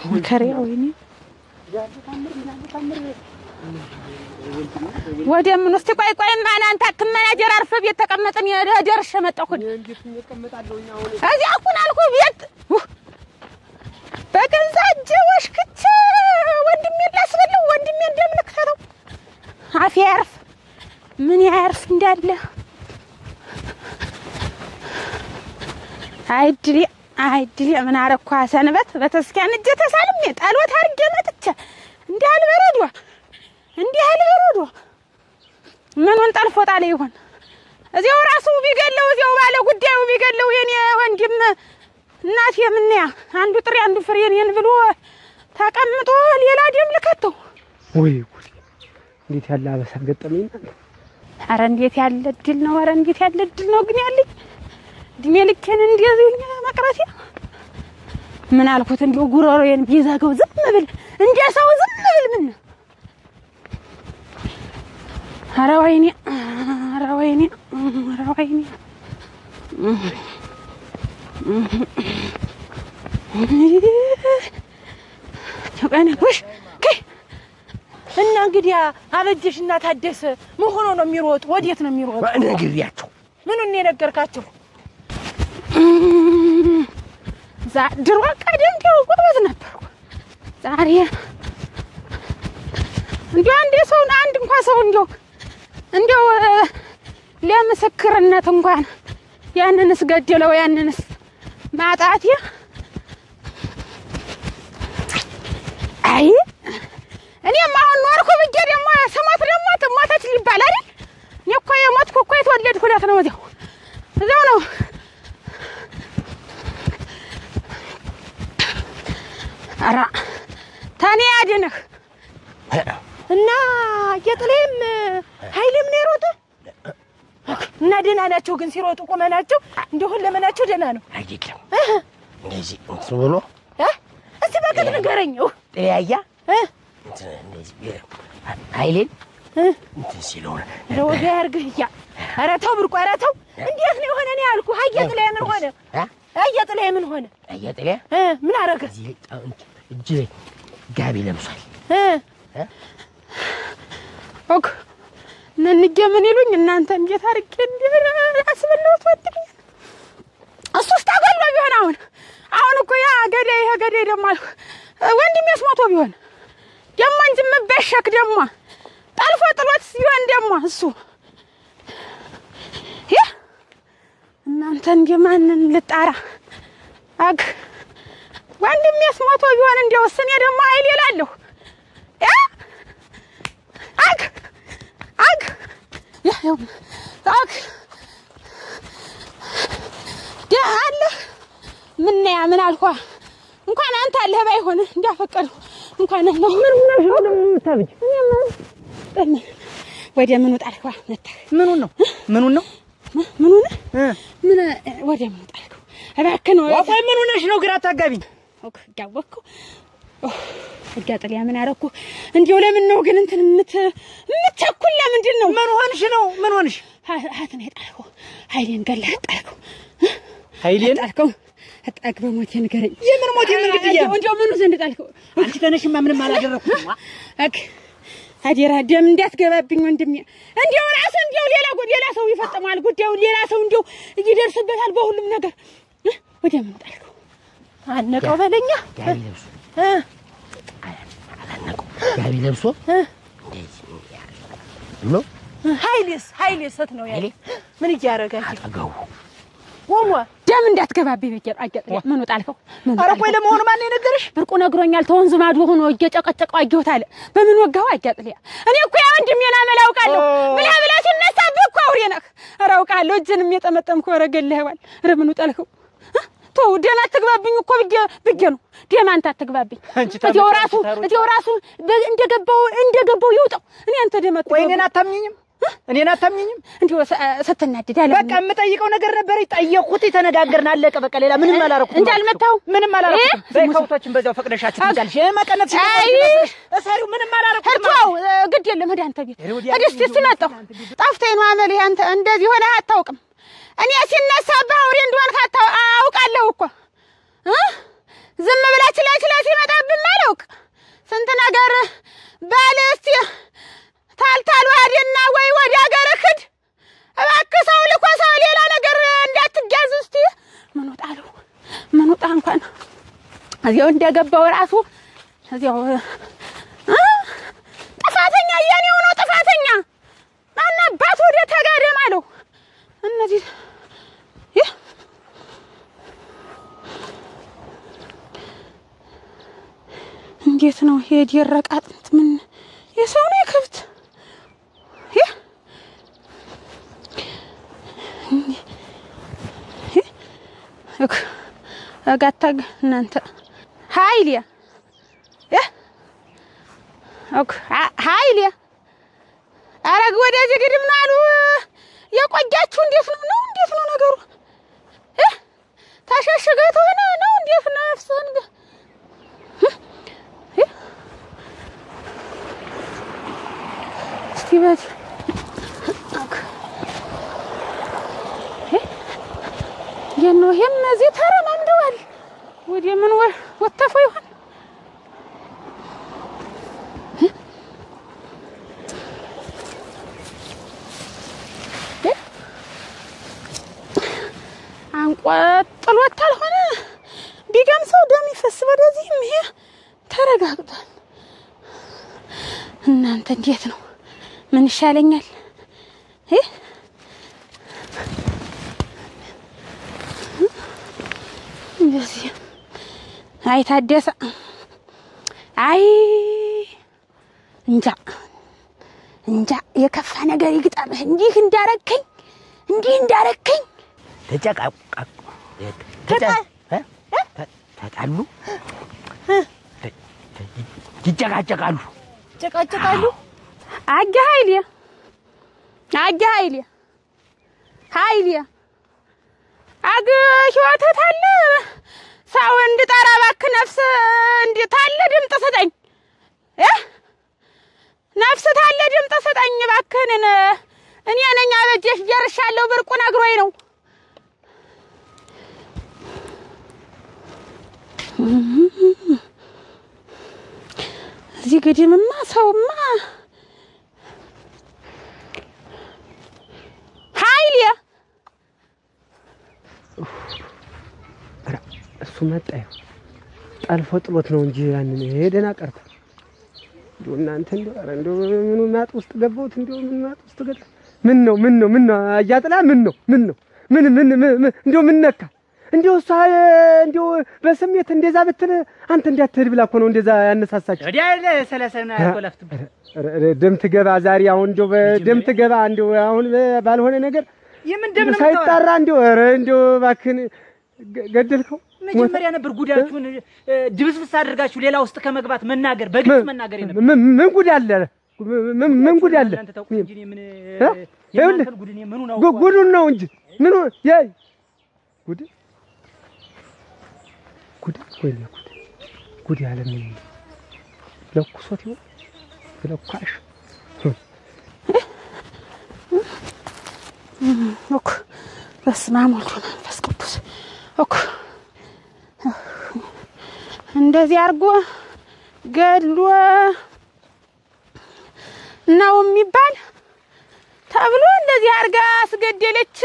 መከሪያ ወይኔ ወደ ምን ውስጥ ቆይ ቆይ ማን አንተ አትመናጀር አርፈህ ቤት ተቀመጥን ደርሼ መጣሁ እዚያ እኩን አልኩህ ቤት ውህ! በገዛ እጄ ወሽክቼ ወንድሜን ላስበለው ወንድሜ እንደምንክተተው አፌ ያርፍ ምን ያርፍ እንዳለ አይድሌ አይድሌ ምን አረኳ ሰንበት በተስኪያን እጄ ተሳልሜ ጣሎት አድርጌ መጥቼ እንዲህ አልበረዷ እንዲህ አልበረዷ ምኑን ጠልፎ ጣለ ይሆን እዚያው ራሱ ቢገለው እዚያው ባለ ጉዳዩ ቢገለው የኔ ወንድም እናት የምንያ አንዱ ጥሬ አንዱ ፍሬ እኔን ብሎ ተቀምጦ ሌላ ደም ልከተው ወይ ጉድ! እንዴት ያለ አበሳ ገጠመኝ! አረ እንዴት ያለ እድል ነው! አረ እንዴት ያለ እድል ነው ግን ያለኝ እድሜ ልኬን እንደዚህ መቅረቴ። ምን አልኩት እንዲሁ ጉሮሮዬን ቢዘጋው ዝም ብል እንደ ሰው ዝም ብል ምን አረ ወይኔ አረ ወይኔ አረ ወይኔ ተቀነሽ እና እንግዲህ አበጀሽ እና ታደሰ ምን ሆኖ ነው የሚሮጡ? ወዴት ነው የሚሮጡ? ነግሬያቸው ምኑን ነው የነገርካቸው? ዛ ድሮ ቀደም ቢው ጎበዝ ነበርኩ። ዛሬ እንዲሁ አንድ ሰው አንድ እንኳን ሰው እንዲሁ እንዲሁ ለምስክርነት እንኳን ያንንስ ገደለው ያንንስ ማጣት አይ እኔም አሁን ኖርኩ ብዬ ደግሞ ስሞት ደግሞ ትሞተች ሊባል አይደል? እኔ እኮ የሞትኩ እኮ የተወለድኩ ዕለት ነው። እዚያው እዚያው ነው ኧረ ተኔ ያድንህ እና እየጥሌም ኃይሌም ነው የሮጠ እና ደህና ናቸው ግን ሲሮጡ ቁመናቸው እንዲሁን ለመናቸው ደህና ነው። አይደለም እንደዚህ እንትን ብሎ እ? እስቲ በቅጥ ንገረኝ። ው፣ ጥያያ እ? እንትን እንደዚህ ኃይሌን እ? እንትን ሲለው እንደው ወጋ ያርግህ እያ ኧረ ተው ብርቁ፣ ኧረ ተው። እንዴት ነው የሆነ? እኔ ያልኩህ አየጥላይ ምን ሆነ? አየጥላይ ምን ሆነ? አያጥሪያ እ? ምን አረገ? እዚህ እጅ ላይ ጋቢ ለብሷል። እ? ኦክ ነንጌ ምን ይሉኝ እናንተ እንዴት አድርጌ አስበለሁት ወንድሜ እሱስ ተገሎ ቢሆን አሁን አሁን እኮ ያ ገዳይ ይሄ ገዳይ ደግሞ አልኩ ወንድሜስ ሞቶ ቢሆን ደግሞ እንጂ የምበሸክ ደግሞ ጠልፎ ጥሎት ቢሆን ደግሞ እሱ ይህ እናንተ እንደ ማንን ልጣራ አግ ወንድሜስ ሞቶ ቢሆን እንዲያውስ እኔ ደግሞ ኃይል እላለሁ ያ አግ አግ ያ ያው አግ ደህ አለህ ምን ያ ምን አልኳ እንኳን አንተ አለህ ባይሆን እንዳፈቀዱ እንኳን አለሁ ምን ሆነሽ ነው ደግሞ የምታብጅ ወደ ምኑ ጣልከዋ መታ ምኑን ነው ምኑን ነው ምኑን ምን ወደ ምኑ ጣልከው እባክህ ነው ቆይ ምን ሆነሽ ነው ግራ አታጋቢኝ ኦክ ያወቅኩ እጋጥሊያ ምን አረኩ እንዲሁ ለምን ነው ግን እንትን ምት ምትቸኩል ለምንድን ነው ምን ሆንሽ ነው ምን ሆንሽ ሀት ነው የጣልከው ኃይሌን ገለህ ጣልከው ኃይሌን ጣልከው አጣቅ በሞቴ ንገረኝ የምን ሞት የምን ግድያ እንዲሁ ምኑ ዘንድ ጣልከው አንቺ ተነሽማ ምንም አላደረኩም አክ አደራ ደም እንዳትገባብኝ ወንድሜ። እንዲሁ ራስ እንዲሁ ሌላ ጉ- ሌላ ሰው ይፈጽማል ጉዳዩን ሌላ ሰው እንዲሁ ይደርስበታል በሁሉም ነገር እ? ወደ ምን ጣልከው? አነቀው በለኛ ጋቢ ለብሶ እ? አላነቀው ጋቢ ለብሶ እ? እንደዚህ ብሎ ኃይሌስ ኃይሌስ ሰት ነው ያለ ምን እያረጋች አጠገቡ ወሟ ደም እንዳትገባብኝ ብዬ አገጥ ምኑ ጣልከው? ምኑ ኧረ ቆይ ጣልከው? ለመሆኑ ማን የነገረሽ ብርቁ ነግሮኛል። ተወንዝ ማዶ ሆኖ እየጨቀጨቀው አየሁት አለ። በምን ወጋው አጋጥልያ? እኔ እኮ ያ ወንድሜን አመል አውቃለሁ። ብላ ብላ ሲነሳብህ እኮ አውሬ ነህ። ኧረ አውቃለሁ። እጅንም የጠመጠምኩ ኧረ ገለኸዋል። ኧረ ምኑ ጣልከው? እ? ተው ደም አትግባብኝ እኮ ብዬ ብዬ ነው። ደም አንተ አትግባብኝ። አንቺ እቴው ታመጫለሽ ራሱ ታሮጪ። እቴው ራሱ በ- እንደገባው እንደገባው ይውጣው። እኔ አንተ ደም ቆይ አትግባብኝ። እኔን አታምኝኝም እኔን አታምኝኝም እንዲሁ ሰ- ስትናደድ አለ በቃ የምጠይቀው ነገር ነበር ጠየቅኩት ተነጋገርን አለቀ በቃ ሌላ ምንም አላረኩም እንጂ አልመታሁም? ምንም አላረኩም እ? በይ ከውቶችን በዛው ፈቅደሻችሁ ትዛልሽ መቀነት አይ! እሰሪው ምንም አላረኩም ተው ግድ የለም ሂድ አንተ ቤት ኧረ ወዲያ ሂድ እስኪ እስኪ መጣሁ ጠፍተኝ ነው አመልህ አንተ እንደዚህ ሆነህ አታውቅም እኔ ሲነሳብህ አውሬ እንደሆንክ አታ- አውቃለሁ እኮ እ ዝም ብለህ ችላ ችላ ሲመጣብህ ነገር በል እስቲ ታልታል ዋዴና ወይ ወደ ሀገር ክድ እባክህ ሰው ልኮ ሰው ሌላ ነገር እንዳትጋዝ እስቲ ምን ወጣሉ ምን ወጣ እንኳን እዚያው እንደገባው ራሱ እዚያው እ ጥፋተኛ የኔው ነው ጥፋተኛ ማናባት ወደ ተጋደም አለው እነዚህ ይህ እንዴት ነው ይሄ የደረቀ አጥንት? ምን የሰው ነው የከብት? ይህ ይህ እክ እጋታግ እናንተ ሀይልያ ይህ እክ ሀይልያ አረግ ወደዚህ ግድም ነው አሉ የቆያችሁ። እንዴት ነው ነው እንዴት ነው ነገሩ? ይህ ተሸሽገህ ተሆነ ነው እንዴት ነፍስህን ገ- እስቲ በዚህ የት ነው ይሄም እዚህ ተረማምደዋል። ወደ ምን ወ- ወተፈ ይሆን? አንቆጥሎት አልሆነ ቢገምሰው ደም ይፈስ ወደዚህም ይሄ ተረጋግጧል። እናንተ እንዴት ነው? ምን ይሻለኛል? ይህ እንደዚህ አይ ታደሰ አይ እንጃ እንጃ የከፋ ነገር ይግጠምህ። እንዲህ እንዳረከኝ እንዲህ እንዳረከኝ ተጨቃቃቁ ተጣ- እ? ተ- ተጣሉ ይጨቃጨቃሉ። ጨቃጨቃሉ። አገ ኃይሌ አገ ኃይሌ ኃይሌ አገ ህይወትህ ታለ ሰው እንድጠራ እባክህ ነፍስ እንድታለ ድምፅ ስጠኝ እ ነፍስ ታለ ድምፅ ስጠኝ እባክህን እኔ ነኝ አበጀሽ ጀርሻለሁ ብርቁ ነግሮኝ ነው እዚህ ግድምማ ሰውማ ኃይሌ ኧረ እሱ መጣ ይኸው ጠልፎ ጥሎት ነው እንጂ ያንን ይሄ ደህና ቀርቶ እንደው እናንተ እንደው ኧረ እንደው ምኑ ማጥ ውስጥ ገባሁት እንደው ምን ማጥ ውስጥ ገባ ምን ነው ምን ነው ምን ነው አያጥላ ምን ነው ምን ነው ምን ምን ምን- ምን- እንደው ምን ነካ እንደው እሷ እንደው በስሜት እንደዛ ብትል አንተ እንዳትሄድ ብላ እኮ ነው እንደዛ ያነሳሳችሁ ወዲያ ሰለሰና ያቆላፍት ኧረ ኧረ ደም ትገባ ዛሬ አሁን እንደው በደም ትገባ እንደው አሁን ባልሆነ ነገር የምን ደም ነው ሳይጣራ እንደው ኧረ እንደው እባክህን ገ- ገደልከው መጀመሪያ ነበር ጉዳችሁን እ፣ ድብስብስ አድርጋችሁ ሌላ ውስጥ ከመግባት መናገር በግልጽ መናገር የነበር ምን ምን ጉድ አለ? ምን ምን ጉድ አለ? እናንተ ታውቁት እንጂ እኔ ምን እ? የእናንተን ይኸውልህ፣ ጉድ እኔ ምኑን ጉ- አውቀዋለሁ? ጉዱን ነው እንጂ ምኑ የይ ጉድ ጉድ ወይኔ ጉድ ጉድ ያለ ምን ለኩሶት ይሆን ለኳሽ እኮ በስመ አብ ወወልድ ወመንፈስ ቅዱስ እኮ እንደዚህ አድርጎ ገድሎ ነው የሚባል ተብሎ እንደዚህ አድርጋ አስገደለች።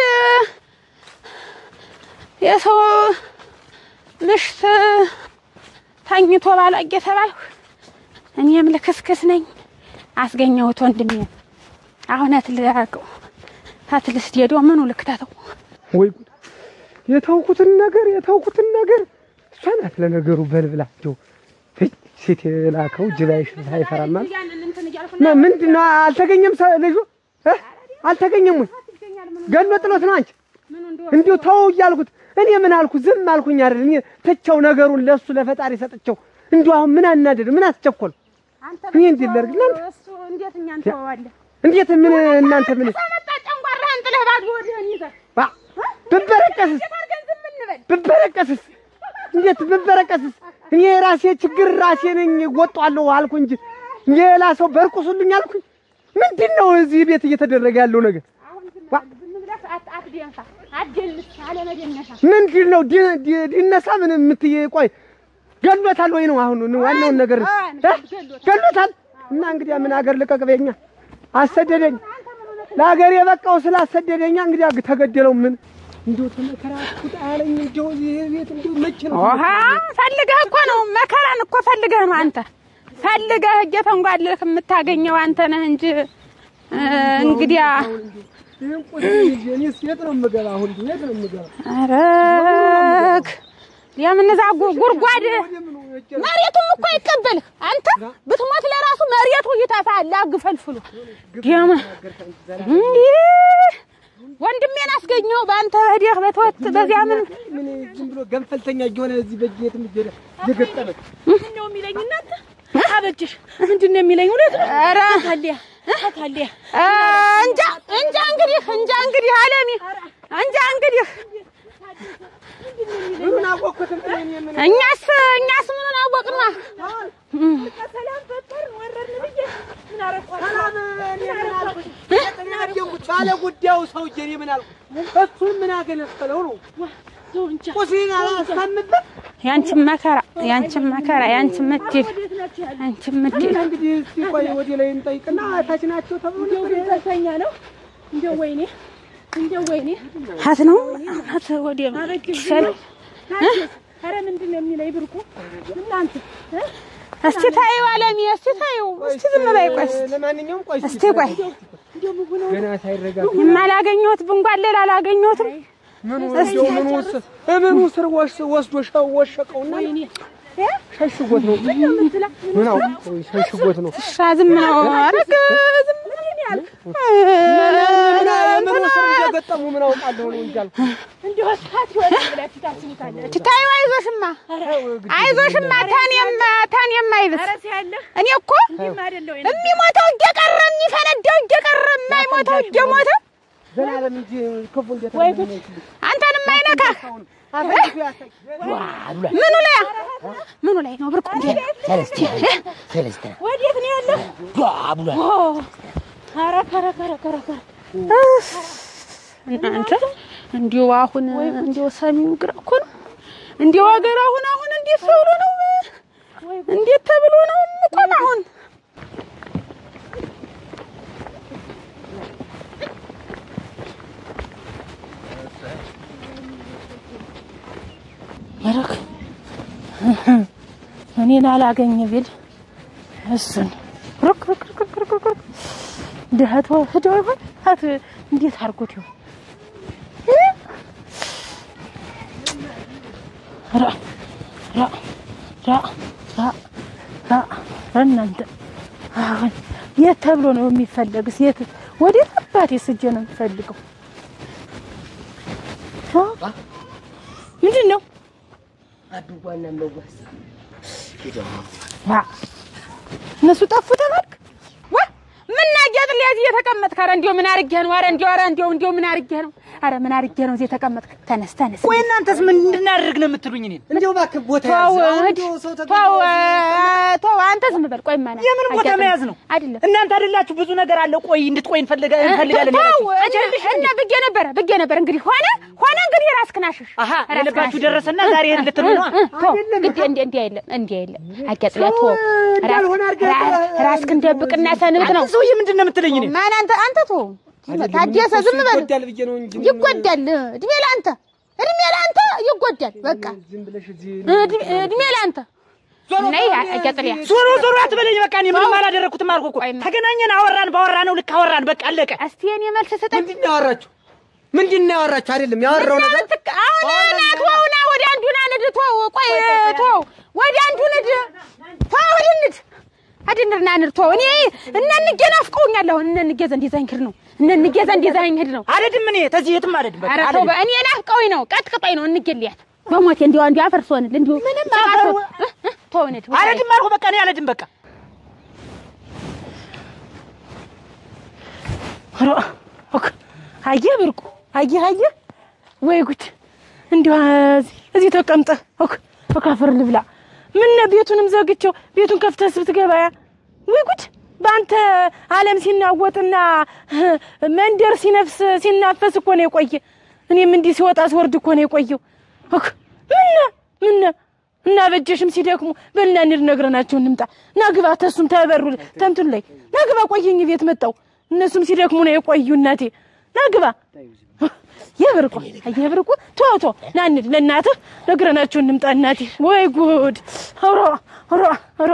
የሰው ምሽት ተኝቶ ባሏ እየተባልኩ እኔም ልክስክስ ነኝ። አስገኘሁት ወንድሜ አሁን አትልቀው አትልስ ሄዶ ምኑ ልክተተው ወይ ጉድ የተውኩትን ነገር የተውኩትን ነገር እሷ ናት ለነገሩ በልብላ እንደው ሄይ፣ ሴት የላከው ጅብ አይሽ- አይፈራም ማለት ማ- ምንድን ነው አልተገኘም ሰ- ልጁ እ? አልተገኘም ወይ ገሎ ጥሎት ነው አንቺ እንዲሁ ተው እያልኩት እኔ ምን አልኩ ዝም አልኩኝ አይደል እኔ ትቼው ነገሩን ለሱ ለፈጣሪ ሰጥቼው እንዲሁ አሁን ምን አናደድ ምን አስቸኮል እኔ እንዴት ላድርግ እናንተ እሱ እንዴት እኛን ተዋዋለህ? እንዴት ምን እናንተ ምን ከመጣ ጨንጓራህን ጥለህ ባዶ ወዲህን ይዘህ ባ ብበረቀስስ እንዴት አድርገን ዝም እንበል? ብበረቀስስ እንዴት ብበረቀስስ እኔ ራሴ ችግር ራሴ ነኝ እወጣዋለሁ አልኩ እንጂ ሌላ ሰው በርቁሱልኝ አልኩኝ ምንድን ነው እዚህ ቤት እየተደረገ ያለው ነገር አሁን ዝም ዋ- በል፣ ዝም ብለህ አት- አትደንፋ፣ አትደንስ፣ አለመደነሻ። ምንድን ነው ዲ- ዲ- ዲነሳ ምን የምትይ ቆይ ገሎታል ወይ ነው አሁን ዋናውን ነገር እ? ገሎታል። እና እንግዲያ ምን አገር ልቀቅ በኛ አሰደደኝ። ለሀገር የበቃው ስላሰደደኛ እንግዲያ ተገደለው ምን እንዲሁ ተመከራኩት አለኝ። እንዲሁ ይሄ ቤት እንዲሁ መቼ ነው ውሃ ፈልገህ እኮ ነው መከራን እኮ ፈልገህ ነው አንተ ፈልገህ እየተንጓለህ የምታገኘው አንተ ነህ እንጂ እ፣ እንግዲያ ይሄን ቁጥር ይዤ እኔስ የት ነው የምገባ? አሁን የት ነው የምገባ? አረግ የምንዛ ጉ- ጉድጓድ ወደምኑ እጄ መሬቱም እኮ አይቀበልህ አንተ ብትሞት ለራሱ መሬቱ ይተፋል አግፈልፍሉ ደማ እንዲህ ወንድሜን አስገኘው በአንተ ሄደህ በተወት በዚያ ምን ምን ዝም ብሎ ገንፈልተኛ እየሆነ እዚህ በእጅ የትም እየሄደ እየገጠመ ምንድን ነው የሚለኝ እናንተ አበጅሽ ምንድን ነው የሚለኝ እውነት ነው ኧረ ታሊያ ታሊያ እ፣ እንጃ እንጃ እንግዲህ እንጃ እንግዲህ አለሚ እንጃ እንግዲህ ምን አወቅኩት እንትን እኔ ምን እኛስ እኛስ ምኑን አወቅና ሰላም ፈጠርን ወረድን ብዬ ምን አረኳት ሰላም እኔ ምን አልኩት? እኔ አደንኩት ባለ ጉዳዩ ሰውዬ እኔ ምን አልኩት? እሱን ምን አገለፈለው ነው ዞንቻ ቁስሌን አላስታምበት ያንቺን መከራ ያንቺን መከራ ያንቺን ምድል ያንቺን ምድል እና እንግዲህ እስቲ ቆይ ወደ ላይ እንጠይቅና ታች ናቸው ተብሎ እንደው ነበር። ግን ተሰኛ ነው እንደው ወይኔ እንደው ወይኔ ሀት ነው ሀት ወደ ይሻል ኧረ ምንድን ነው የሚለኝ ብርቁ እናንተ እ? እስቲ ታዩ አለሚ እስቲ ታዩ እስቲ ዝም በይ ቆይ እስቲ ለማንኛውም ቆይ እስቲ ቆይ እንደው ምን ሆነው ገና ሳይረጋጋ የማላገኘሁት ብንጓለል አላገኘሁትም ምኑ እንደው ምኑ ወስ- ምኑ ስር ወስ- ወስዶ ሸ- ወሸቀውና ሸሽጎት ነው ምን አውቀው ሸሽጎት ነው እሻ ዝም ነው አረግ ዝም ምኑ ስር እንደገጠሙ ምን አውቃለሁ ነው እንጂ አልኩ። እንደው ሰዓት ይሆናል ብላችሁ ታስቡታላችሁ ታዩ አይዞሽማ አይዞሽማ ታኔም ታኔም አይብስ ኧረ ሲያለህ እኔ እኮ እንዲህም አይደለው የሚሞተው እየቀረ የሚፈነዳው እየቀረ የማይሞተው እየሞተ ዘላለም እንጂ ክፉ እንዴት ነው አንተንም አይነካህ ምኑ ላይ ምኑ ላይ ነው ብርቁ እንዴ ወዴት ነው ያለው ኧረ ከረ ከረ ከረ ከረ እናንተ እንዲሁ አሁን እንዲሁ ሰሚው ግራ እኮ ነው እንዲሁ ሀገር አሁን አሁን እንዴት ተብሎ ነው እንዴት ተብሎ ነው የምቆም አሁን መረክ እኔን አላገኝ ቢል እሱን ሩክ ሩክ ሩክ ሩክ ሩክ ሩክ ድሀት ሂደው ይሆን ሀት እንዴት አድርጎት ይሆን እ? ራ ራ ራ ራ ራ ራ እናንተ አሁን የት ተብሎ ነው የሚፈለግስ? የት ወዴት አባቴ ስጄ ነው የምፈልገው? አ? ምንድን ነው ዋ እነሱ ጠፉ ተባልክ? ዋ ምን ናጌጥ ሊያዝ እየተቀመጥክ? ኧረ እንዲያው ምን አድርጌህ ነው? ኧረ እንዲያው ኧረ እንዲያው እንዲያው ምን አድርጌህ ነው? ኧረ ምን አድርጌህ ነው እዚህ የተቀመጥክ? ተነስ ተነስ። ቆይ እናንተስ ምን እንድናደርግ ነው የምትሉኝ? እኔን እንደው እባክህ ቦታ ተው ያዝ። እህድ፣ እንደው ሰው ተው ተገኝቶ እ፣ ተው አንተ ዝም በል። ቆይ ማና የምን ቦታ መያዝ ነው? አይደለም እናንተ አይደላችሁ ብዙ ነገር አለ። ቆይ እንድትቆይ እንፈልጋ እንፈልጋለን ተው ያላችሁ እነ- እነ ብዬ ነበረ ብዬ ነበር። እንግዲህ ሆነ ሆነ እንግዲህ ራስህን አሽሽ። አሀ ራስህን የልባችሁ አሽሽ። ደረሰና ዛሬ ይሄን ልትሉ ነው? እ፣ ተው እንዲህ እንዲህ እንዲህ አይደለም እንዲህ አይደለም። አጋጥላ ተው እንዳልሆነ አድርገህ ራ- ራስህን ደብቅና ሰንብት ነው። አንተ ሰውዬ ምንድን ነው የምትለኝ? እኔን ማን አንተ አንተ ተው ታደሰ ዝም በል ይጎዳል ብዬ ነው እንጂ ይጎዳል። እድሜ ለአንተ እድሜ ለአንተ ይጎዳል። በቃ ዝም ብለሽ እዚህ እድሜ እድሜ ለአንተ ነይ አጋጥሊያ ዞሮ ዞሮ አትበለኝ። በቃ እኔ ምንም አላደረኩትም አልኩህ እኮ። ቆይማ። ተገናኘን፣ አወራን፣ ባወራነው ልክ አወራን። በቃ አለቀ። እስቲ የኔ መልስ ስጠኝ። ምንድን ነው ያወራችሁ? ምንድን ነው ያወራችሁ? አይደለም ያወራው ነገር ትክ- አሁን ና ተው ና ወደ አንዱ ና ንድ ተው ቆይ ተው ወደ አንዱ ንድ ተው ወደ ንድ አድንር ና ንድ ተው እኔ እነ እንጌ ናፍቀውኛል። አሁን እነ እንጌ ዘንድ ይዘኸኝ ሂድ ነው እነ እንጌ ዘንድ ይዘኸኝ ሂድ ነው። አልሄድም እኔ ተዚህ የትም አልሄድም። በቃ ኧረ ተው አልሄድም። በእኔ ናፍቀውኝ ነው ቀጥቅጦኝ ነው እንጌ ልያት በሞቴ እንዲያው እንዲያው አፈርሶንል እንዲሁ ምንም ተው ንድ አልሄድም አልኩህ። በቃ እኔ አልሄድም። በቃ ኧረ ኦክ አየህ ብርቁ አየህ አየህ ወይ ጉድ እንዲሁ እዚህ እዚህ ተቀምጠህ ኦክ ኦክ አፈር ልብላ ምን ቤቱንም ዘግቼው ቤቱን ከፍተህ ስትገባያ ወይ ጉድ በአንተ ዓለም ሲናወጥና መንደር ሲነፍስ ሲናፈስ እኮ ነው የቆየ እኔም እንዲህ ሲወጣ ሲወርድ እኮ ነው የቆየው ኦክ ምነ ምነ እና በጀሽም ሲደክሙ በልና እንሂድ ነግረናቸው እንምጣ። ናግባ ተሱም ተበሩ ተንቱን ላይ ናግባ ቆየኝ ቤት መጣው እነሱም ሲደክሙ ነው የቆዩ እናቴ ናግባ የብርቁ የብርቁ ቶ ቶ ና እንሂድ ለእናትህ ነግረናቸው እንምጣ እናቴ። ወይ ጉድ! ሮ ሮ ሮ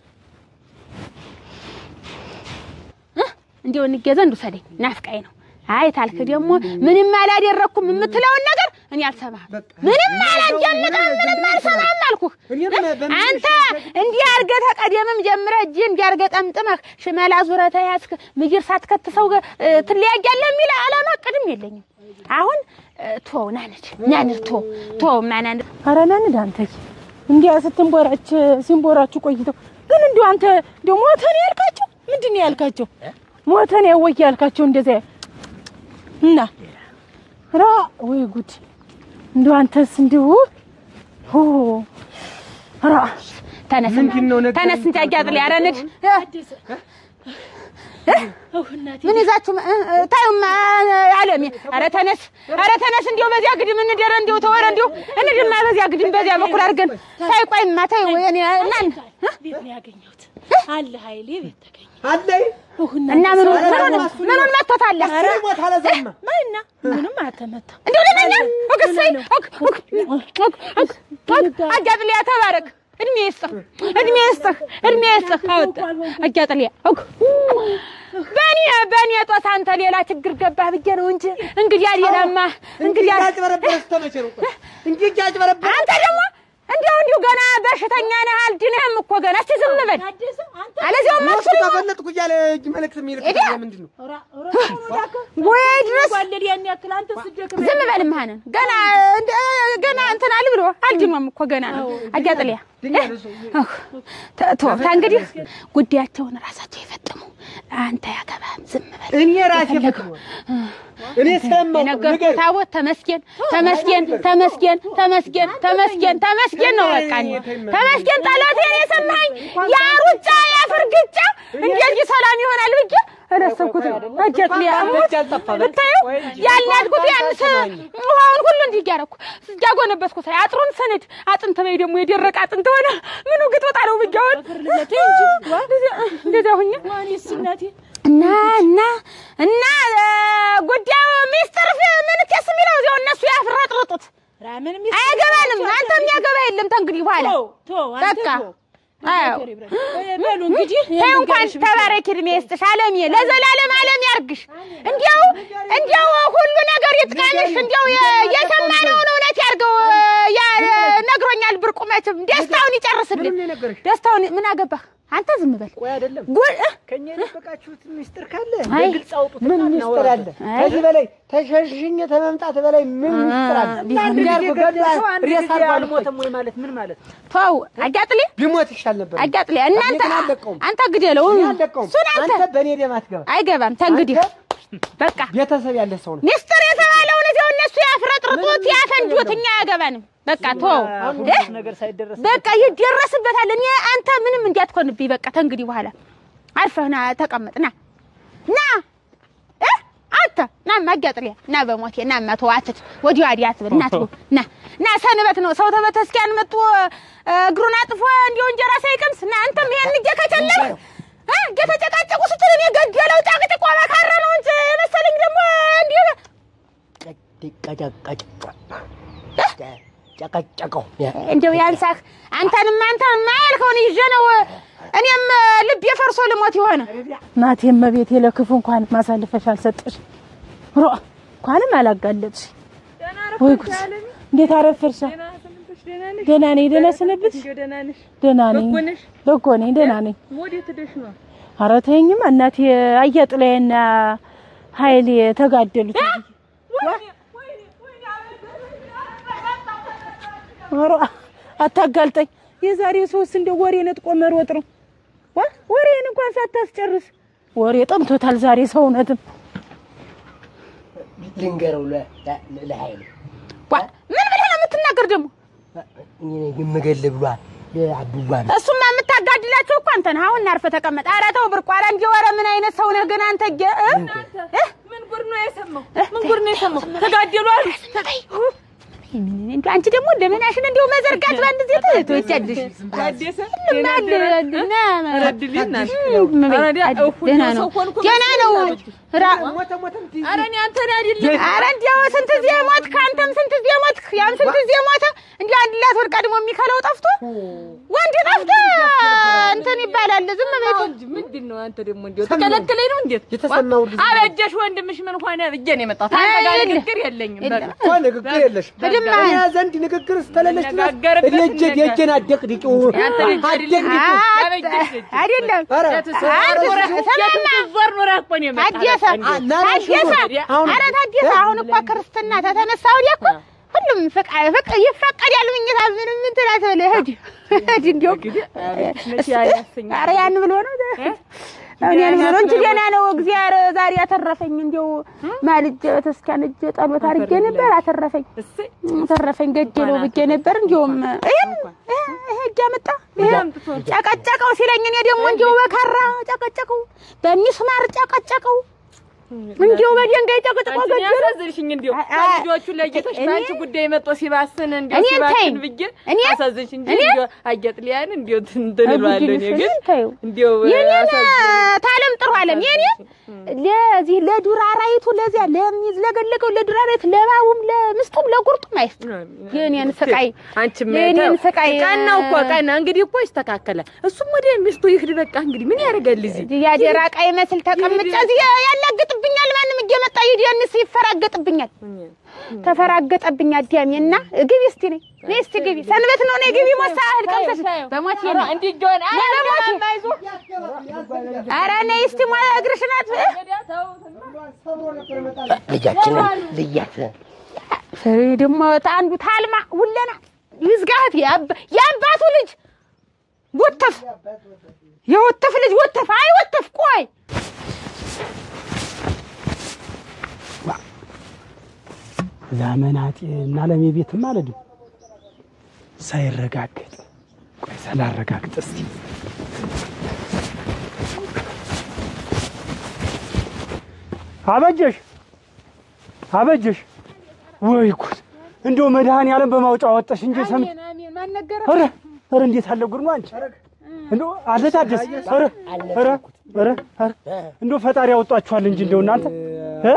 እንዲያው እንገዛ እንዱሰደኝ ናፍቃኝ ነው። አይ ታልክ ደግሞ ምንም አላደረኩም የምትለውን ነገር እኔ አልሰማህም። ምንም አላጀልቅም፣ ምንም አልሰማህም አልኩህ። አንተ እንዲህ አድርገህ ተቀደምም ጀምረህ እጅ እንዲህ አድርገህ ጠምጥመህ ሽመላ ዙረህ ተያዝክ ምግር ሳትከትሰው እ፣ ትለያያለህ የሚል አላማ ቅድም የለኝም። አሁን እ፣ ቶ ናንድ ናንድ ቶ ቶ ማናንድ ኧረ ና እንሂድ አንተ እንዲያ ስትንቦራች ሲንቦራችሁ ቆይተው ግን እንዲሁ አንተ እንዲሁ ሞተን ያልካቸው ምንድን ነው ያልካቸው? ሞተን ያወይ ያልካቸው እንደዚያ እና ራ ወይ ጉድ እንዲሁ አንተስ እንዲሁ ሆ ራ ተነስ ምንድን ነው ነገር ተነስ እንጂ አያጥል ያረንድ ምን ይዛችሁ እ፣ እ፣ ታዩማ አለሜ ኧረ ተነስ ኧረ ተነስ እንዲያው በዚያ ግድም እንደረ እንዲያው ተወረ እንዲያው እንድማ በዚያ ግድም በዚያ በኩል አድርገን ታይ ቆይማ ታይ ወይኔ እናን ቤት ነው ያገኘሁት አለ ኃይሌ ቤት ተገኘ አለኝ እና ምኑን ምኑን ምኑን መጥቶታል ሞት አለዛማ ማይና ምንም አልተመታ እንዲያው ለኛ ወግሰይ አጃጥልያ ተባረክ እድሜ ይስጥህ እድሜ ይስጥህ እድሜ ይስጥህ አወጣ አጃጥልያ በእኔ በእኔ ጦስ አንተ ሌላ ችግር ገባህ ብዬ ነው እንጂ እንግዲያ ሌላማ እንግዲያ አጭበረበረ ስተመቼ ነው ቆይ እንጂ እጅ አጭበረበረ አንተ ደግሞ እንዲያው እንዲሁ ገና በሽተኛ ነህ አልድንህም እኮ ገና እስቲ ዝም በል አለዚያው ሞቱ ማክሱል ተፈለጥኩ እያለ እጅ መልእክት የሚልክ እዲያ። ምንድን ነው ወይ ድረስ ዋለድ ያን ያክል አንተ ስደክም ዝም በል መሀንን ገና እንደ- ገና እንትን አል ብሎ አልድኖም እኮ ገና ነው አጃጥልያ ቶ እንግዲህ ጉዳያቸውን ራሳቸው የፈጥሙ አንተ ያገባህም ዝም በል እኔ ራሴ ፈጥሞ እኔ ሰማሁ የነገርኩህ ንገር ታቦት ተመስገን ተመስገን ተመስገን ተመስገን ተመስገን ተመስገን ነው በቃ እኔ ተመስገን ጠላቴን የሰማኸኝ ያ ሩጫ ያ ፍርግጫ እንደዚህ ሰላም ይሆናል ብዬ አላሰብኩትም። አጀት ሊያሙት ብታየው ያልናድኩት ያንስ ውሃውን ሁሉ እንዲህ እያደረኩ እያጎነበስኩ ሳይ አጥሩን ስንድ አጥንት በይ ደግሞ የደረቀ አጥንት ሆነ ምኑ ግጥወጣ ነው ብያውን እንደዚያ ሁኛ ዋኔስ እናቴ እና እና እና እ፣ ጉዳዩ ሚስጥር ፍ- ምን ኬስ የሚለው እዚያው እነሱ ያፍረጥርጡት ራምን አያገባንም። አንተ የሚያገባ የለም ተንግዲህ በኋላ ቶ ቶ አንተ በቃ ቶ አዎ በሉ እንግዲህ ተይ እንኳን ተባረክ፣ እድሜ ይስጥሽ፣ አለምዬ ለዘላለም አለም ያርግሽ። እንዲያው እንዲያው ሁሉ ነገር ይጥቀምሽ። እንዲያው የ- የሰማነውን እውነት ያርገው። ያ ነግሮኛል። ብርቁ መቼም ደስታውን ይጨርስልን። ምንም የነገረሽ? ደስታውን ምን አገባህ አንተ? ዝም በል ቆይ አይደለም ጉድ እ? ከኛ የደበቃችሁት ሚስጥር ካለ አይ፣ በግልጽ አውጡት። ምን ሚስጥር አለ አይ። ከዚህ በላይ ተሸሽኝ ተመምጣት በላይ ምን ሚስጥር አለ አንድ ጊዜ እንዲያርጎ ገድሎ ገድሎ ሰው አንድ ሬሳ ጊዜ አርጓል እኮ። አልሞተም ወይ ማለት ምን ማለት ነው? ተው አጋጥሌ ቢሞት ይሻል ነበር አጋጥሌ እናንተ ግን አልለቀውም። አንተ ግደለው እኔ አልለቀውም እሱን አንተ አንተ በእኔ ደም አትገባ አይገባም። ተንግዲህ በቃ ቤተሰብ ያለ ሰው ነው ሚስጥር የተባለውን እዚያው እነሱ ያፍረጥርጡት ያፈንጆት፣ እኛ አያገባንም። በቃ ተው አሁን እ? ሁሉ ነገር ሳይደረስ በቃ ይደረስበታል። እኔ አንተ ምንም እንዲያትኮንብኝ በቃ ተንግዲህ በኋላ አርፈህ ና ተቀመጥ። ና ና እ አንተ ና ማጋጥሪያ ና በሞቴ ና ማተዋትት ወዲህ ወዲህ አትበል። ና ትጎ ና ና ሰንበት ነው ሰው ተበተስኪያን መጥቶ እ፣ እግሩን አጥፎ እንዲሁ እንጀራ ሳይቀምስ ና አንተም ይሄን እጄ ከቸለህ እ እየተጨቃጨቁ ስትል እኔ ገደለው ጫቅጭቆ መካረ ነው እንጂ የመሰለኝ ደግሞ እንዲሁ ጨቀጨቀው እንደው ያንሳህ አንተንም አንተን ማያልከውን ይዤ ነው እኔም ልብ የፈርሶ ልሞት የሆነ ናቴ እመቤቴ ለክፉ እንኳን ማሳልፈሽ አልሰጠሽ ሮ እንኳንም አላጋለጥሽ ወይ ጉድ እንዴት አረፈርሻ ደህና ነኝ ደህና ሰነበትሽ ደህና ነኝ በጎ ነኝ ደህና ነኝ ኧረ ተይኝማ እናቴ አያጥላዬና ኃይሌ ተጋደሉት ኧረ አታጋልጠኝ የዛሬ ሶስት እንደ ወሬ ነጥቆ መሮጥ ነው ዋ ወሬን እንኳን ሳታስጨርስ ወሬ ጠምቶታል ዛሬ ሰውነትም ልንገረው ለኃይል ዋ ምን ብለህ ነው የምትናገር ደግሞ? የምገል ብሏል አብዋ እሱማ የምታጋድላቸው እኮ አንተ ነህ። አሁን አርፈህ ተቀመጥ። ኧረ ተው ብርቁ። ኧረ እንዲህ ኧረ ምን አይነት ሰው ነህ ግን አንተ ጌ እ? እ? ምን ጉድ ነው የሰማው ምን ጉድ ነው የሰማው ተጋደሉ አሉ ምን እንደው አንቺ ደግሞ ደመናሽን እንደው መዘርጋት በአንድ ጊዜ ትወጫለሽ። ታደሰ ሁሉም አለ እና ረድልኝ ናት። እመቤት፣ ኧረ ዲያ አድ- እፉ ደህና ሰው ነው ሆንኩ ደህና ነው። ራ- ኧረ እኔ አንተን አይደለም ኧረ እንዲያው ስንት ጊዜ ሞትክ፣ አንተም ስንት ጊዜ ሞትክ፣ ያም ስንት ጊዜ ሞተ። እንዲያው አንድ ላት ወድቃ ደግሞ የሚከለው ጠፍቶ ወንድ ጠፍቶ እንትን ይባላል። ዝም በይ እንጂ ምንድን ነው አንተ ደግሞ እንዴ ተከለከለኝ ነው እንዴት የተሰማው ልጅ አበጀሽ ወንድምሽ ምን ሆነ ብዬ ነው የመጣሁት አንተ ጋር አይደለም። ንግግር የለኝም በቃ እኮ ንግግር የለሽ በድማ እኔ ዘንድ ንግግር ስተለለች ድረስ እንነጋገርበት እኔ እጄ ነገር። የእጄን አደቅድቂው ያንተ ልጅ አይደለም አደቅድቂው ያበጀሽ ልጅ አይደለም ኧረ ዞር ኖረህ እኮ ነው የመጣህ ታደሰ ታደሰ አሁን- ኧረ ታደሰ አሁን እኮ ክርስትና ተተነሳ ወዲያ እኮ ሁሉም ፍቃ ፍቅ ይፈቀዳል። ምኝታ ምንም እንትን አትበል ሂድ ሂድ እንዲያው ኧረ ያን ብሎ ነው አሁን ያን ብሎ ነው እንጂ ደህና ነው። እግዚአብሔር ዛሬ አተረፈኝ። እንዲያው ማልጄ ቤተክርስቲያን እጄ ጸሎት አድርጌ ነበር አተረፈኝ አተረፈኝ ገደለው ብዬ ነበር። እንዲያውም ይሄም ይሄ እጅ አመጣ ይሄ ጨቀጨቀው ሲለኝ እኔ ደግሞ እንዲያው በካራ ጨቀጨቀው፣ በሚስማር ጨቀጨቀው፣ እንዲያው በድንጋይ ጨቅጭቆ ገደለው። ያሳዝንሽኝ እንዲሁ አ- ልጆቹ ለይተሽ እኔ- በአንቺ ጉዳይ መጥቶ ሲባስን እንዲሁ እኔን ሲባስን ተይኝ። ብዬ እኔ- አሳዝንሽ እንጂ እኔ- እንዲሁ አየጥ ሊያን እንዲሁ እንትን እለዋለሁ እኔ ግን ተይው እንዲሁ የኔን አሳዝንሽ። ታለም ጥሩ አለም የኔ ለዚህ ለዱር አራዊቱ ለዚያ ለሚዝለገለገው ለዱር አራዊት ለባቡም ለምስጡም ለጉርጡም አይስጥ የኔን ስቃይ አንቺም የኔን ተው። ስቃይ ቀን ነው እኮ ቀን ነው። እንግዲህ እኮ ይስተካከላል። እሱም ወደ ሚስቱ ይሄድ በቃ እንግዲህ ምን ያደርጋል እዚህ ያደራ ቃይ መስል ተቀምጬ እዚህ ያላግጥብኛል። ማንም እየመጣ ይደንስ ይፈራገጥብኛል። ተፈራገጠብኝ አዳሜ እና ግቢ እስቲ ነይ ነይ እስቲ ግቢ ሰንበት ነው ነይ ግቢ ሞሳ እህል ቀምሰሽ በሞት የለ እንዲህ ጆን ኧረ ነይ እስቲ ሞ እግርሽን አት ልጃችንን ልያት ፍሬ ደግሞ አንዱ ታልማ ውለና ይዝጋት ያባ- የአባቱ ልጅ ወተፍ የወተፍ ልጅ ወተፍ አይ ወተፍ ቆይ ላመናጤ እና ለሜ ቤትም ማለት ነው ሳይረጋገጥ ቆይ ሳላረጋግጥ እስቲ አበጀሽ አበጀሽ ወይ ጉድ እንደው መድኃኒዓለም በማውጫ ወጣሽ እንጂ ሰምቼ ኧረ ኧረ እንዴት አለ ጉድ ነው አንቺ እንደው አለ ታደስ ኧረ ኧረ ኧረ ኧረ እንደው ፈጣሪ ያወጣችኋል እንጂ እንደው እናንተ እ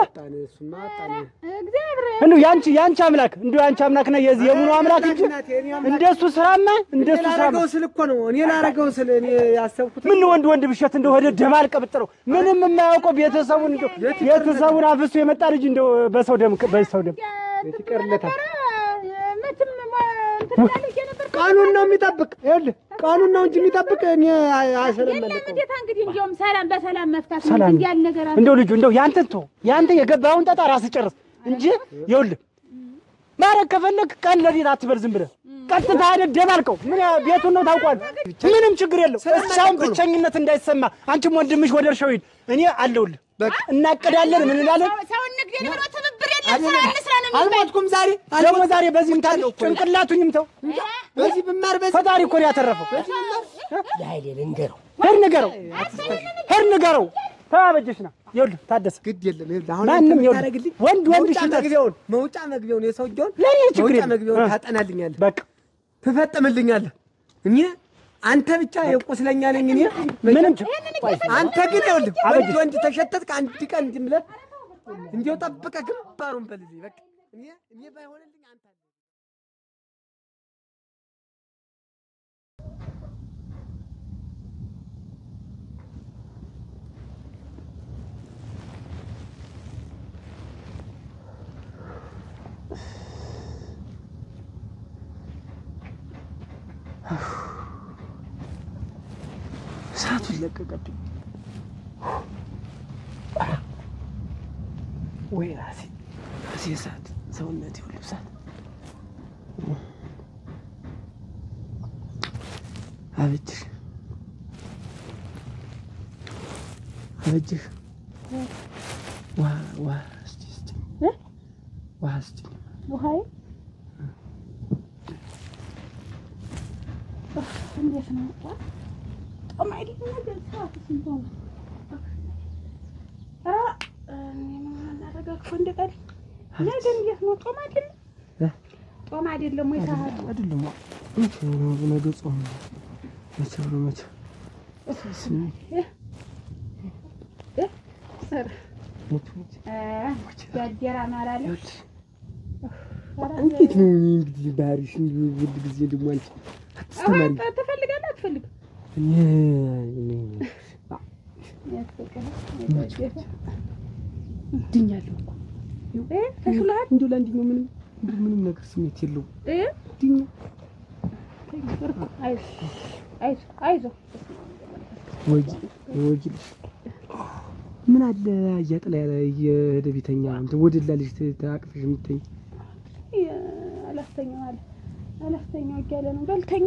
እንደው ያንቺ ያንቺ አምላክ እንደው ያንቺ አምላክ ነው የዚህ የሙሉ አምላክ እንጂ እንደሱ ስራማ እንደሱ ስራማ ላረገው ስል እኮ ነው እኔ ላረገው ስል እኔ ያሰብኩት ምን ወንድ ወንድ ብሸት እንደው ወደ ደማል ቀብጥረው ምንም የማያውቀው ቤተሰቡን እንደው ቤተሰቡን አፍሶ የመጣ ልጅ እንደው በሰው ደም በሰው ደም ይቀርለታል። መቼም እንትን እያለች የነበር ቀኑን ነው የሚጠብቅ ይኸውልህ፣ ቀኑን ነው እንጂ የሚጠብቅ እኔ አሰለመለቀው እንዴት እንግዲህ እንዲያውም ሰላም በሰላም መፍታት ነው ሰላም እንጂ ያለ ነገር አለ እንደው ልጁ እንደው ያንተን ተው ያንተ የገባውን ጣጣ ራስህ ጨርስ እንጂ ይኸውልህ ማረግ ከፈለግ ቀን ለሌት አትበል ዝም ብለህ ቀጥታ ሄደህ ደባልቀው ምን ያ- ቤቱን ነው ታውቋል ምንም ችግር የለው እስካሁን ብቸኝነት እንዳይሰማ አንቺም ወንድምሽ ወደ እርሻው ሂድ እኔ አለሁልህ በቃ እናቅዳለን ምን እንላለን ሰው ንግድ ብሎ ትብብር የለም ስራ እንስራ ነው የሚባል አልሞትኩም ዛሬ ደግሞ ዛሬ በዚህ ምታል ጭንቅላቱን ይምተው በዚህ ብማር በዚህ ፈጣሪ እኮ ነው ያተረፈው ለኃይሌ ልንገረው ሄድ ንገረው ሄድ ንገረው ተባበጀሽ ና ይኸውልህ ታደሰ ግድ የለም ይኸውልህ፣ አሁን ማንም አንተ ይኸውልህ፣ የምታደርግልኝ ወንድ ወንድ መውጫ ሽጠት። መግቢያውን መውጫ መግቢያውን የሰውየውን ለእኔ ችግር መውጫ የለም። መግቢያውን እ። ታጠናልኛለህ፣ በቃ ትፈጥምልኛለህ። እኔ አንተ ብቻ የቁስለኛ ነኝ እኔ ምንም ችግር አንተ ግን ይኸውልህ ወንድ ወንድ ተሸተትክ አንድ ቀን እንዲህ ብለህ እንዲያው ጠብቀህ ግንባሩን በልልኝ በቃ እኔ እኔ ባይሆንልኝ አንተ እሳቱን ለቀቀብኝ ወይ ራሴ ራሴ እሳት ሰውነቴ ሁሉ እሳት አበጅሽ አበጅሽ ውሃ ውሃ እስቲ እስቲ ውሃ እስቲ ውሃዬ እንዴት ነው ጦም አይደለም ነገር ሰዓት ስንት ሆነ? ኧረ እኔ ምን አደረጋችሁ እንደ ቀን ነገ እንዴት ነው ጦም አይደለም እ? ጦም አይደለም ወይ ሳህል አይደለም መቼ ነው ነገ ጾም ነው መቼ ነው መቼ ጋጀራ ማላለ እንዴት ነው እኔ እንግዲህ ባህሪሽ እንዲሁ ሁል ጊዜ ደግሞ አንቺ አትስተማሪ ትፈልጋለህ አትፈልግም? እኔ እኔ ድኛለሁ እኮ ተሽሎሃል? እንዲሁ ለአንደኛው ምንም እንዲሁ ምንም ነገር ስሜት የለውም እ? ድኛ አይዞህ አይዞህ አይዞህ ወጊ ወጊልሽ ምን አለ እያጥላ ያለ እየሄደ ቤተኛ እንትን ወደላ ልጅ ታቅፈሽ የምትተኝ አላስተኛው አለ አላስተኛው እያለ ነው። በልተኛ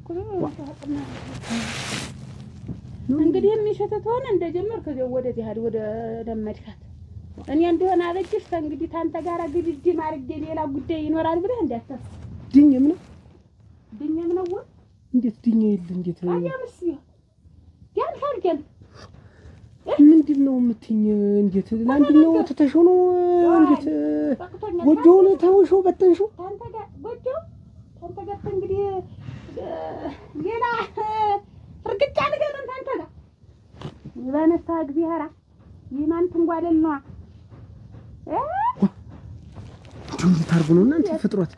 እንግዲህ የሚሸተት ሆነ እንደጀመር ከዚያው ወደዚህ አይደል ወደ ለመድካት እኔ እንደሆነ አበጅሽ እንግዲህ ታንተ ጋር ግድድም አድርጌ ሌላ ጉዳይ ይኖራል ብለህ እንዳታስብ። ድኝ ምን ድኜም ነው ወይ እንዴት ድኝ የለ እንዴት አያምስ ቢሆን ያን ታርገን ምንድን ነው የምትይኝ? እንዴት ለአንደኛው ትተሽው ነው እንዴት በቅቶኛል። ጎጆውን ተውሽው በተንሽው ታንተ ጋር ጎጆ ታንተ ጋር እንግዲህ እ፣ ሌላ እርግጫ ልገጥም ታንተ ጋር በነሳ እግዚአብሔር ይማን ትንጓለል ነዋ እ? እንዲሁ እንዴት አድርጎ ነው እናንተ ፍጥሯት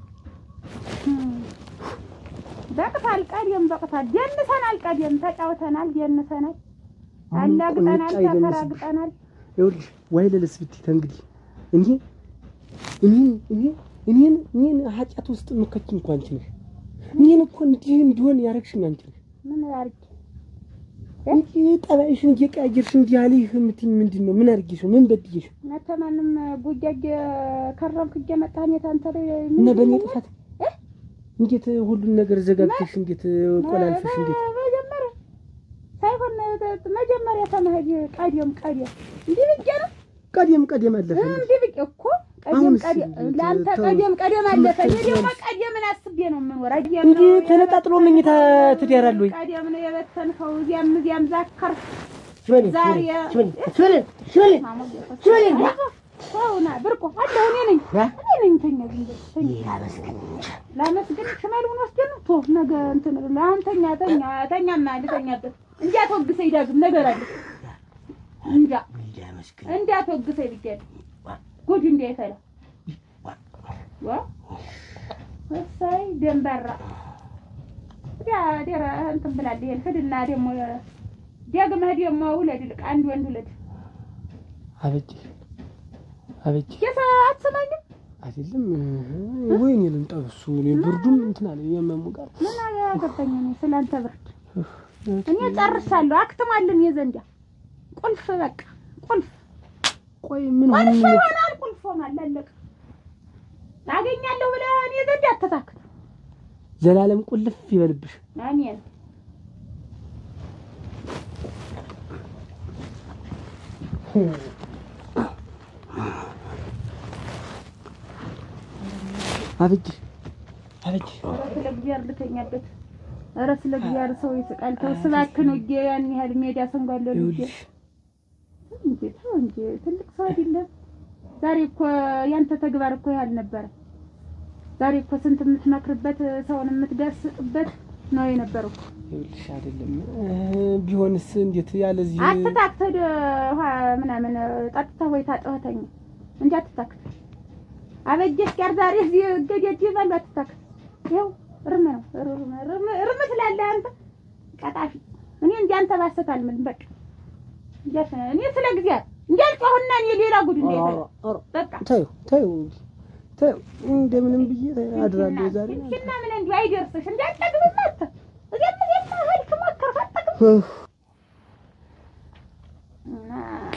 በቅታል ቀደም በቅታል ደንሰናል ቀደም ተጫውተናል ደንሰናል አሁን እኮ አላግጠናል ንጫ ይደንስብሽ። ተፈራግጠናል ይኸውልሽ ዋይ ለለስ ብትይ ተንግዲህ እኔ እኔን እኔ እኔን እኔን ኃጢአት ውስጥ የምከችኝ እንኳን አንቺ ነሽ። እኔን እኮ እንዲህ እንዲሆን ያደረግሽኝ አንቺ ነሽ። ምን አድርጌ እንዲህ ጠባይሽን እየቀያየርሽ እንዲህ አልይህ የምትይኝ ምንድን ነው? ምን አድርጌሽ ነው? ምን በድዬሽ ነው? መተ ማንም ጉጃጅ ከረምክ እየመጣህ እኔ ታንተ ላይ እና በእኔ ምንድን ነው? ጥፋት እንዴት ሁሉን ነገር ዘጋግተሽ እንዴት ቆላልፈሽ እንዴት መጀመሪያ ሳይሆን መጀመሪያ ተመሄድ ቀደም ቀደም እንዲህ ብዬ ነው ቀደም ቀደም አለፈ እንዲህ ብዬ እኮ ቀደም አሁንስ ቀደም እንዴት ለአንተ ተው- ቀደም ቀደም አለፈ። እኔ ትምህርት ደግሞ ትያለሽ? ቀደምን አስቤ ነው የምኖር። አየህ እንዲህ ነው ተነጣጥሎ መኝታ ትዳራል ወይ? ቀደም ነው የበተንከው። እዚያም እዚያም ዛከር ሽበሌ ዛሬ ሽበሌ ሽበሌ ሽበሌ ሽበሌ ሰውና ብርቆ አለሁ እኔ ነኝ እኔ ነኝ። ተኛ ዝም ብለህ ተኛ። ላመስግን ሽመሉን ወስደን ቶ ነገ እንትን ለአሁን ተኛ ተኛ ተኛማ ልተኛበት እንዲያትወግሰኝ ዳግም ነገር አለ እንጃ እንዲያትወግሰኝ ብያለሁ። ጉድ እንዳይፈላ ዋ እሰይ ደንበራ ያ ደረ እንትን ብላለች። ይሄን ሂድና ደግሞ ደግመህ ደግሞ ውለድ ልቅ አንድ ወንድ ውለድ። አበጅ አበጅ የሰ አትሰማኝም? አይደለም ወይኔ ልምጣ በሱ እኔ ብርዱም እንትን አለ የመሙ ጋር ምን አገባኝ እኔ ስላንተ ብርድ። እኔ ጨርሻለሁ። አክትሟልን የዘንዳ ቁልፍ በቃ ቁልፍ ቆይ ምን ሆነ ቁልፍ ይሆናል። ቁልፍ ሆኗል። አለቀ። አገኛለሁ ብለህ እኔ ዘንድ አትታክት። ዘላለም ቁልፍ ይበልብሽ አሜን። አበጅ አበጅ ኧረ ስለ እግዚአብሔር ልተኛበት። ኧረ ስለ እግዚአብሔር ሰው ይስቃል። ተው እባክህ ነው እጄ ያን ያህል ሜዳ ሰንጓለሁ ልጄ ይኸውልሽ እንጂ ተው እንጂ ትልቅ ሰው አይደለም። ዛሬ እኮ ያንተ ተግባር እኮ ያህል ነበረ። ዛሬ እኮ ስንት የምትመክርበት ሰውን የምትገስጥበት ነው የነበረው። ይኸውልሽ አይደለም እ፣ ቢሆንስ እንዴት ያለዚህ አትታክተህ ውሃ ምናምን ጠጥተህ ወይ ታጠህተኝ እንጂ አትታክት። አበጀሽ ጋር ዛሬ እዚህ ገደድ ይበሉ አትታክት። ይኸው እርም ነው እርም እርም እርም ትላለህ አንተ ቀጣፊ። እኔ እንደ አንተ ባሰት አልምልም በቃ እንጃሽ እኔ ስለ ጊዜያት እንዲያልጮህና እኔ ሌላ ጉድ እንዳይፈላ በቃ ታዩ ታዩ ታዩ እንደምንም ብዬ አድራለሁ ዛሬ ኪና ምን እንዲሁ አይደርስሽ እንዳያጠግብም አተ እዚያም እዚያም ሄድክ ሞከርክ አጠግብም ኡፍ፣ እና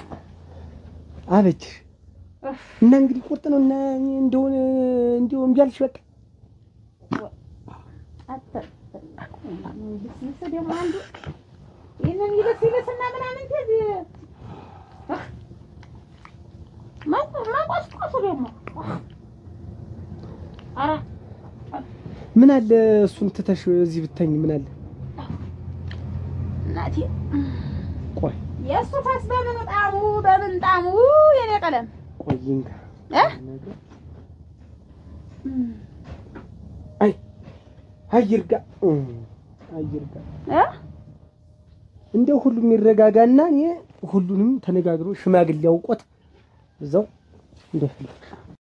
አበጅ እፍ እና እንግዲህ ቁርጥ ነው እና እኔ እንደሆነ እንደው እምቢ አልሽ በቃ አተ ልስልስ ደግሞ አንዱ ይህንን ይልስ ይልስና ምናምን ከዚህ ማቆስቆሱ ደግሞ ኧረ ምን አለ እሱን ትተሽ እዚህ ብተኝ ምን አለ እናቴ ቆይ የእሱ ፈስ በምን ጣሙ በምን ጣሙ የኔ ቀለም ቆይ እንጋ እ አይርጋ አይርጋ እ እንደው ሁሉም ይረጋጋና እኔ ሁሉንም ተነጋግሮ ሽማግሌ አውቆት እዛው እንደፈለግ